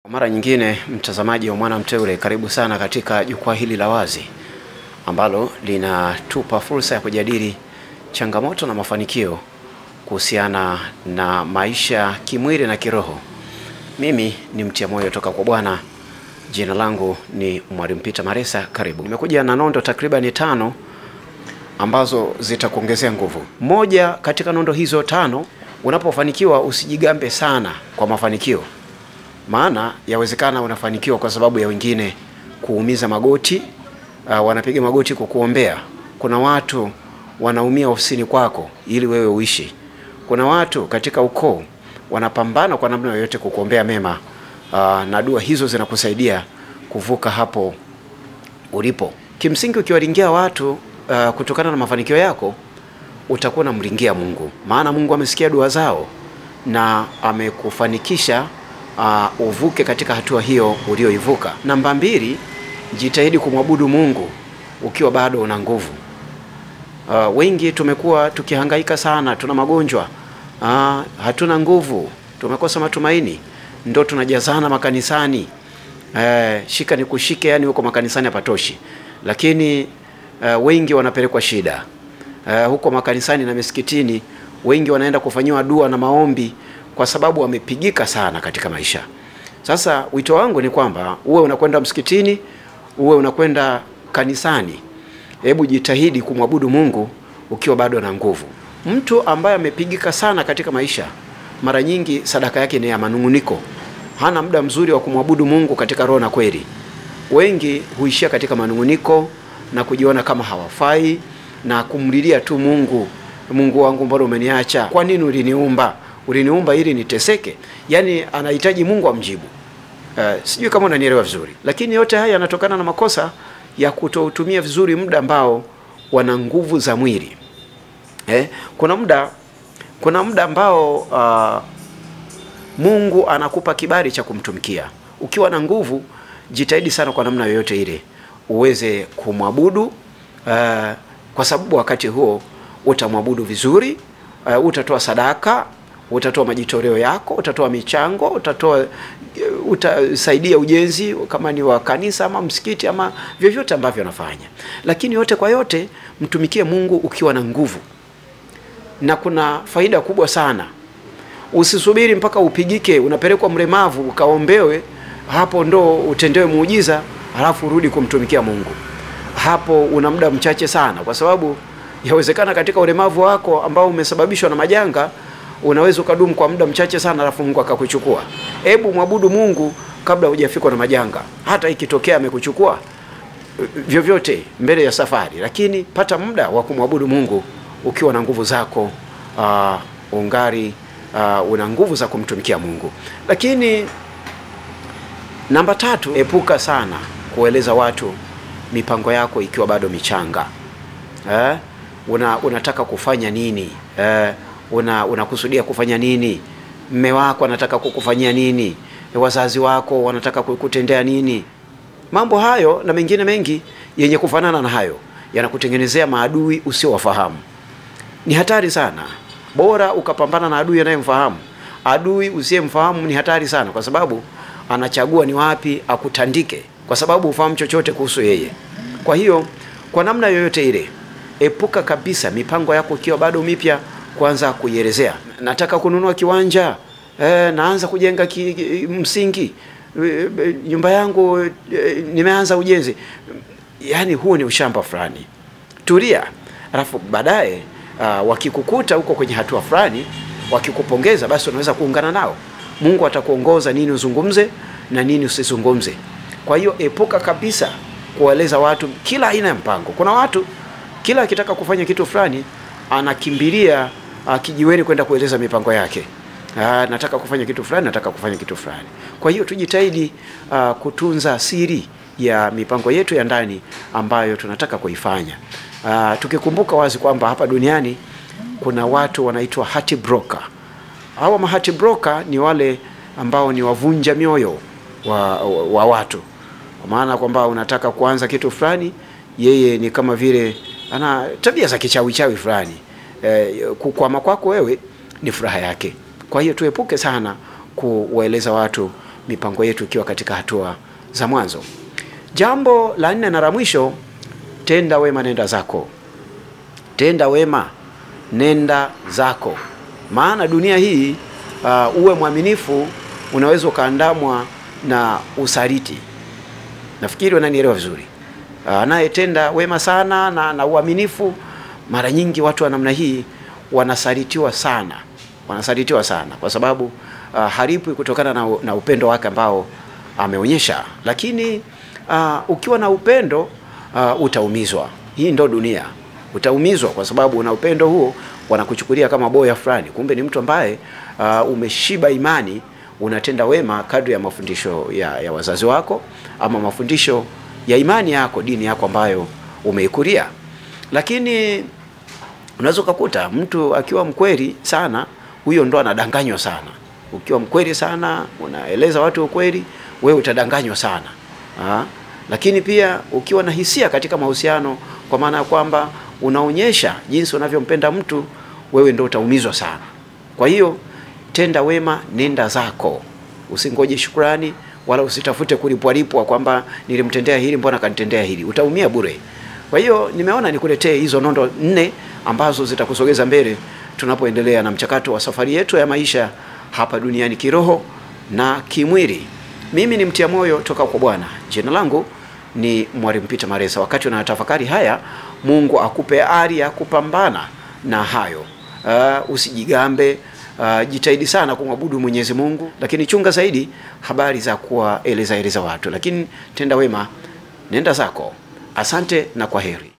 Kwa mara nyingine, mtazamaji wa Mwana Mteule, karibu sana katika jukwaa hili la wazi ambalo linatupa fursa ya kujadili changamoto na mafanikio kuhusiana na maisha kimwili na kiroho. Mimi ni mtia moyo toka kwa Bwana. Jina langu ni Mwalimu Peter Maresa. Karibu. Nimekuja na nondo takribani tano ambazo zitakuongezea nguvu. Moja katika nondo hizo tano, unapofanikiwa usijigambe sana kwa mafanikio, maana yawezekana unafanikiwa kwa sababu ya wengine kuumiza magoti. Uh, wanapiga magoti kukuombea. Kuna watu wanaumia ofisini kwako ili wewe uishi. Kuna watu katika ukoo wanapambana kwa namna yoyote kukuombea mema. Uh, na dua hizo zinakusaidia kuvuka hapo ulipo. Kimsingi, ukiwaringia watu uh, kutokana na mafanikio yako utakuwa unamringia Mungu, maana Mungu amesikia dua zao na amekufanikisha uh, uvuke katika hatua hiyo ulioivuka. Namba mbili, jitahidi kumwabudu Mungu ukiwa bado una nguvu. Uh, wengi tumekuwa tukihangaika sana, tuna magonjwa uh, hatuna nguvu, tumekosa matumaini, ndo tunajazana makanisani uh, shika ni kushike, yani huko makanisani hapatoshi, lakini uh, wengi wanapelekwa shida uh, huko makanisani na misikitini, wengi wanaenda kufanyiwa dua na maombi kwa sababu wamepigika sana katika maisha. Sasa wito wangu ni kwamba uwe unakwenda msikitini, uwe unakwenda kanisani, hebu jitahidi kumwabudu Mungu ukiwa bado na nguvu. Mtu ambaye amepigika sana katika maisha, mara nyingi sadaka yake ni ya manung'uniko, hana muda mzuri wa kumwabudu Mungu katika roho na kweli. Wengi huishia katika manung'uniko na kujiona kama hawafai na kumlilia tu Mungu, Mungu wangu, mbona umeniacha? Kwa nini uliniumba? Uliniumba ili niteseke? Yaani anahitaji Mungu amjibu. Uh, sijui kama unanielewa vizuri, lakini yote haya yanatokana na makosa ya kutoutumia vizuri muda ambao wana nguvu za mwili. Eh, kuna muda kuna muda ambao uh, Mungu anakupa kibali cha kumtumikia. Ukiwa na nguvu, jitahidi sana kwa namna yoyote ile uweze kumwabudu uh, kwa sababu wakati huo utamwabudu vizuri uh, utatoa sadaka, utatoa majitoleo yako, utatoa michango, utatoa utasaidia ujenzi kama ni wa kanisa ama msikiti ama vyovyote ambavyo anafanya, lakini yote kwa yote mtumikie Mungu ukiwa na nguvu, na kuna faida kubwa sana. Usisubiri mpaka upigike, unapelekwa mlemavu ukaombewe, hapo ndo utendewe muujiza, halafu urudi kumtumikia Mungu. Hapo una muda mchache sana, kwa sababu yawezekana katika ulemavu wako ambao umesababishwa na majanga unaweza ukadumu kwa muda mchache sana, alafu Mungu akakuchukua. Hebu mwabudu Mungu kabla hujafikwa na majanga, hata ikitokea amekuchukua vyovyote mbele ya safari, lakini pata muda wa kumwabudu Mungu ukiwa na nguvu zako, uh, ungari uh, una nguvu za kumtumikia Mungu. Lakini namba tatu, epuka sana kueleza watu mipango yako ikiwa bado michanga. Eh, una, unataka kufanya nini? Eh, una unakusudia kufanya nini? Mme wako anataka kukufanyia nini? Wazazi wako wanataka kukutendea nini? Mambo hayo na mengine mengi yenye kufanana na hayo yanakutengenezea maadui usiowafahamu. Ni hatari sana. Bora ukapambana na adui anayemfahamu. Adui usiyemfahamu ni hatari sana, kwa sababu anachagua ni wapi akutandike, kwa sababu hufahamu chochote kuhusu yeye. Kwa hiyo, kwa namna yoyote ile, epuka kabisa mipango yako ikiwa bado mipya kwanza kuielezea. Nataka kununua kiwanja e, naanza kujenga ki, ki, msingi e, nyumba yangu e, nimeanza ujenzi. Yaani huo ni ushamba fulani. Tulia, alafu baadaye uh, wakikukuta huko kwenye hatua fulani, wakikupongeza, basi unaweza kuungana nao. Mungu atakuongoza nini uzungumze na nini usizungumze. Kwa hiyo epuka kabisa kuwaeleza watu kila aina ya mpango. Kuna watu kila akitaka kufanya kitu fulani anakimbilia uh, kijiweni kwenda kueleza mipango yake. Uh, nataka kufanya kitu fulani, nataka kufanya kitu fulani. Kwa hiyo tujitahidi uh, kutunza siri ya mipango yetu ya ndani ambayo tunataka kuifanya. Uh, tukikumbuka wazi kwamba hapa duniani kuna watu wanaitwa heart broker. Hawa ma heart broker ni wale ambao ni wavunja mioyo wa, wa, wa watu, kwa maana kwamba unataka kuanza kitu fulani, yeye ni kama vile ana tabia za kichawi chawi fulani. Eh, kukwama kwako wewe ni furaha yake. Kwa hiyo tuepuke sana kuwaeleza watu mipango yetu ikiwa katika hatua za mwanzo. Jambo la nne na la mwisho, tenda wema, nenda zako. Tenda wema, nenda zako, maana dunia hii uh, uwe mwaminifu, unaweza ukaandamwa na usaliti. Nafikiri wananielewa vizuri. Anayetenda uh, wema sana na, na uaminifu, mara nyingi watu wa namna hii wanasalitiwa sana, wanasalitiwa sana kwa sababu uh, haripwi kutokana na, na upendo wake ambao ameonyesha. Lakini uh, ukiwa na upendo uh, utaumizwa. Hii ndo dunia, utaumizwa kwa sababu una upendo huo, wanakuchukulia kama boya fulani, kumbe ni mtu ambaye uh, umeshiba imani, unatenda wema kadri ya mafundisho ya, ya wazazi wako ama mafundisho ya imani yako, dini yako ambayo umeikulia. Lakini unaweza ukakuta mtu akiwa mkweli sana, huyo ndo anadanganywa sana. Ukiwa mkweli sana, unaeleza watu ukweli, wewe utadanganywa sana ha? Lakini pia ukiwa na hisia katika mahusiano, kwa maana ya kwamba unaonyesha jinsi unavyompenda mtu, wewe ndo utaumizwa sana. Kwa hiyo tenda wema, nenda zako, usingoje shukrani wala usitafute kulipwalipwa kwamba nilimtendea hili, mbona kanitendea hili. Utaumia bure. Kwa hiyo nimeona nikuletee hizo nondo nne ambazo zitakusogeza mbele tunapoendelea na mchakato wa safari yetu ya maisha hapa duniani kiroho na kimwili. Mimi ni mtia moyo toka kwa Bwana. Jina langu ni Mwalimu Peter Maresa. Wakati unatafakari haya, Mungu akupe ari ya kupambana na hayo. Uh, usijigambe. Uh, jitahidi sana kumwabudu Mwenyezi Mungu, lakini chunga zaidi habari za kuwaeleza eleza watu, lakini tenda wema, nenda zako. Asante na kwa heri.